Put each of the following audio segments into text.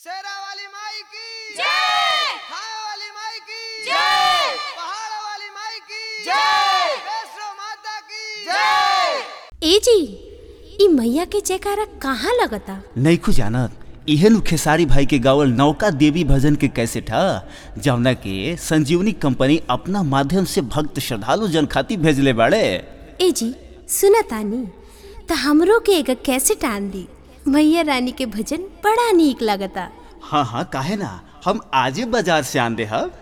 शेरा वाली माई की जय खाए वाली माई की जय पहाड़ वाली माई की जय वैष्णो माता की जय ए जी ई मैया के जयकारा कहाँ लगता नैखू जानत इहे नु खेसारी भाई के गावल नौका देवी भजन के कैसेट ह जवना के संजीवनी कंपनी अपना माध्यम से भक्त श्रद्धालु जन खातिर भेजले बाड़े ए जी सुना तानी त हमरो के एगो कैसेट आन दी मैया रानी के भजन बड़ा नीक लगता हाँ हाँ काहे ना हम आजे बाजार से आन दे हब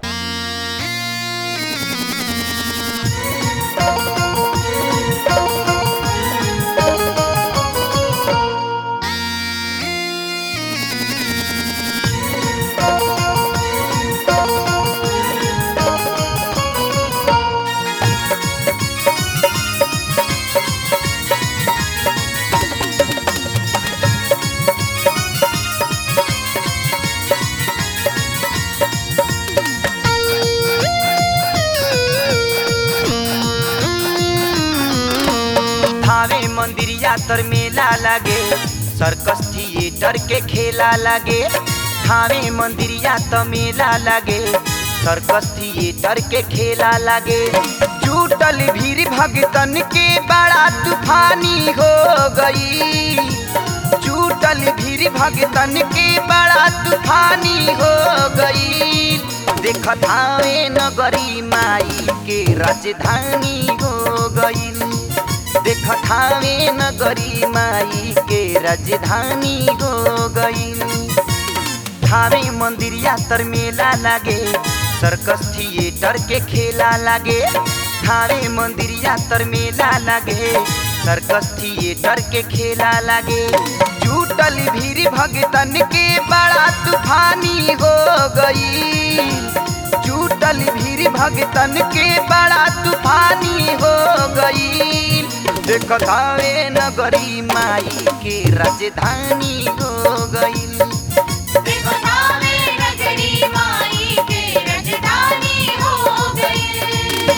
थावे मंदिर यातर मेला लागे सर्कस थिएटर के खेला लागे थावे मंदिर यातर मेला लागे सर्कस थिएटर के खेला लागे जुटल भीड़ भगतन के बड़ा तूफानी हो गई जुटल भीड़ भगतन के बड़ा तूफानी हो गई देख थावे नगरी माई के राजधानी हो गई देख ठावे नगरी माई के राजधानी हो गई थावे मंदिर यातर मेला लागे सर्कस थिएटर के खेला लागे थावे मंदिर यातर मेला लागे सर्कस थिएटर के खेला लागे जुटल भीड़ भगतन के बड़ा तूफानी हो गई जुटल भीड़ भगतन के बड़ा तूफानी हो गई देख थावे नगरी माई के राजधानी हो गई देखो थावे नगरी माई के राजधानी हो गई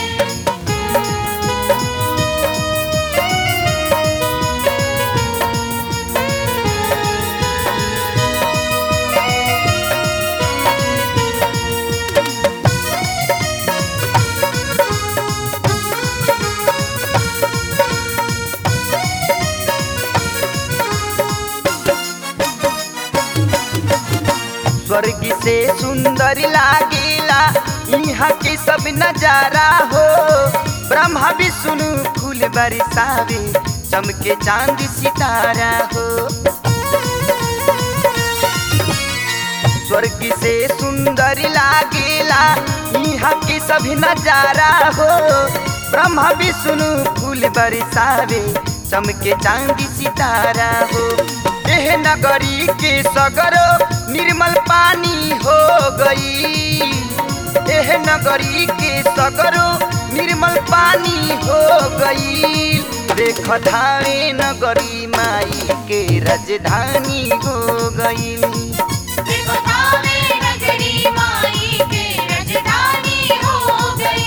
स्वर्ग से सुंदर लागेला यहाँ के सब नजारा हो ब्रह्मा विष्णु फूल बरसावे चमके चांद सितारा हो स्वर्ग से सुंदर लागेला यहाँ के सभी नजारा हो ब्रह्मा विष्णु फूल बरसावे चमके चांदी सितारा हो एह नगरी के सगरो निर्मल पानी हो गई एह नगरी के सगरो निर्मल पानी हो गई देख धावे नगरी माई के राजधानी हो गई देखो थावे नगरी माई के राजधानी हो गई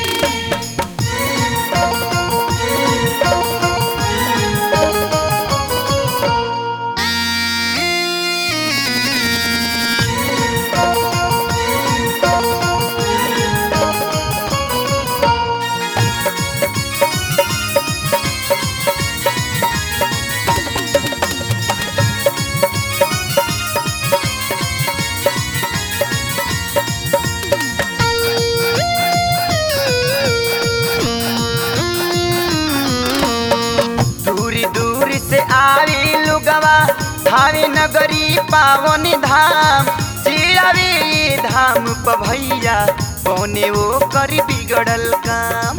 दूर दूर से आवे लुगवा धावे नगरी पावन धाम जे आवे ये धाम प भैया पौने वो कर बिगड़ल काम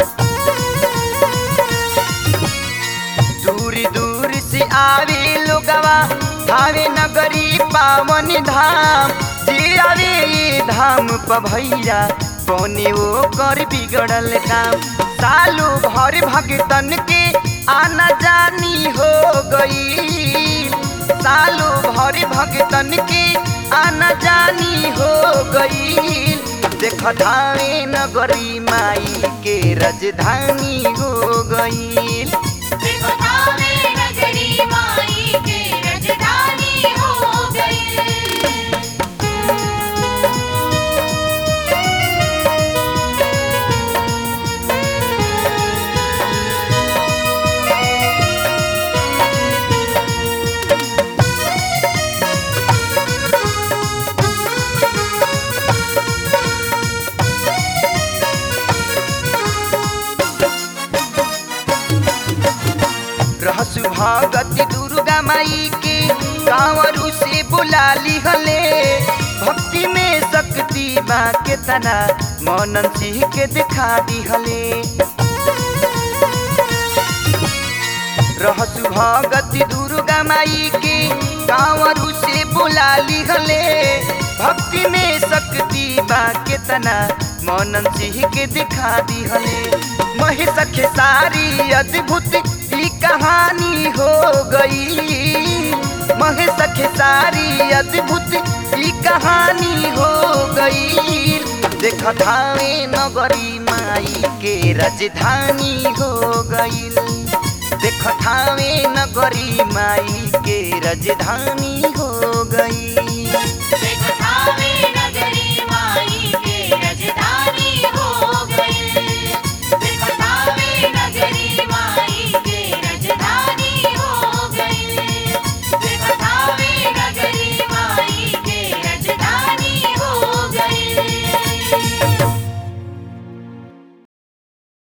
दूर दूर से आवे लुगवा धावे नगरी पावन धाम जे आवे ये धाम प भैया पौने वो कर बिगड़ल काम सालू भर भगतन के आना जानी हो गई सालू भर भगतन के आना जानी हो गई देख धावे नगरी माई के राजधानी हो गई देखो थावे नगरी माई के राजधानी हो गई माई के कांवरू से बुला लिहले भक्ति में शक्ति बा के तना मौनन सिंह के दिखा दिहले रहसु भगति दुर्गा माई के कांवरू से बुला लिहले भक्ति में शक्ति बा के तना मौनन सिंह के दिखा दिहले महेश खेसारी अद्भुत ई कहानी हो गई महेश खेसारी अद्भुत ई कहानी हो गई देख धावे नगरी माई के राजधानी हो गई देख थावे नगरी माई के राजधानी हो गई